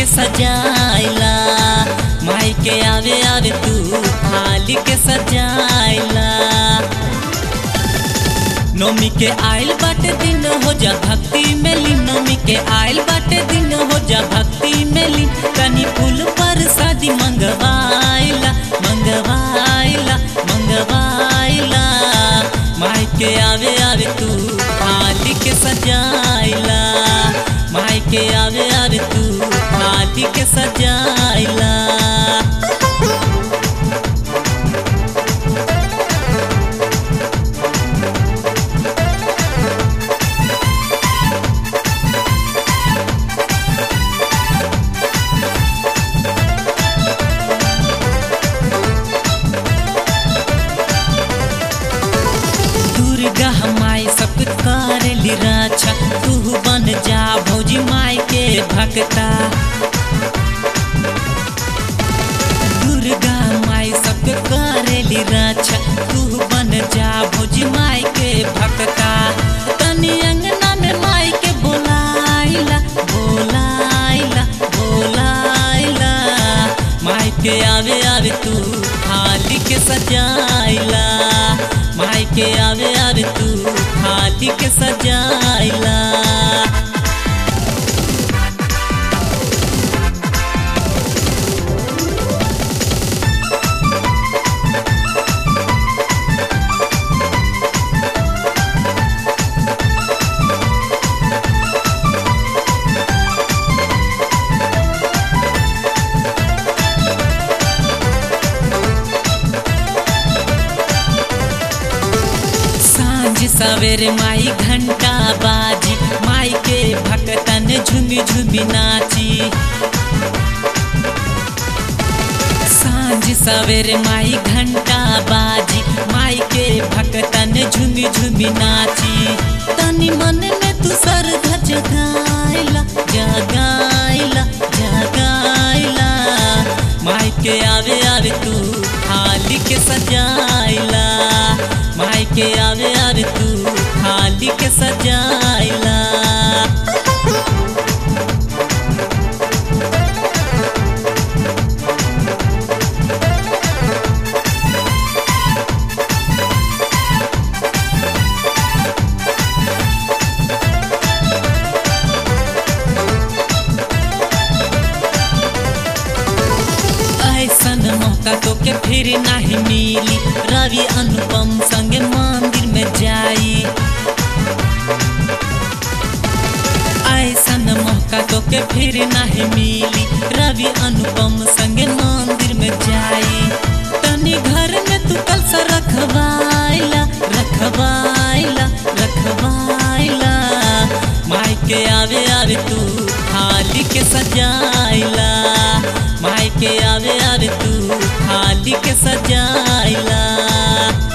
के सजाइला माई के आवे आवे तू थाली के सजाइला नोमी के आइल बाटे दिन हो जा भक्ति में लीन नोमी के आइल बाटे दिन हो जा भक्ति में लीन तनी फूल पर शादी मंगवाइला मंगवाइला मंगवाइला माई के आवे आवे तू थाली के सजाइला माई के आवे आवे तू थाली के सजाइला दुर्गा माई सब करेली रक्षा तू बन जा भौजी माई के भक्ता दुर्गा माई सब करेली रक्षा तू बन जा भौजी माई के भक्ता तनी अंगना में माई के बोलाइला बोलाइला बोलाइला माई के आवे आवे तू थाली के सजाइला माई के आवे आवे तू थाली के सजाइला सांझ सवेरे माई घंटा बाजी माई के भक्तन झुमी झुमी नाची सांझ सवेरे माई घंटा बाजी माई के भक्तन झुमी झुमी नाची तनी मन में तू सर जगाइला जगाइला जगाइला माई के आवे आवे तू थाली के सजाइला माई के आवे आवे तू थाली के सजाइला ऐसन मौका तो के फिर नहीं मिली रवि अनुपम संगे मंदिर में जाई ऐसन मौका तो के फिर नहीं मिली रवि अनुपम संगे मंदिर में जाई तनी घर में तू कल सा रखवाइला रखवाइला रखवाइला माई के आवे आवे तू थाली के सजाइला माई के आवे आवे तू थाली के सजाइला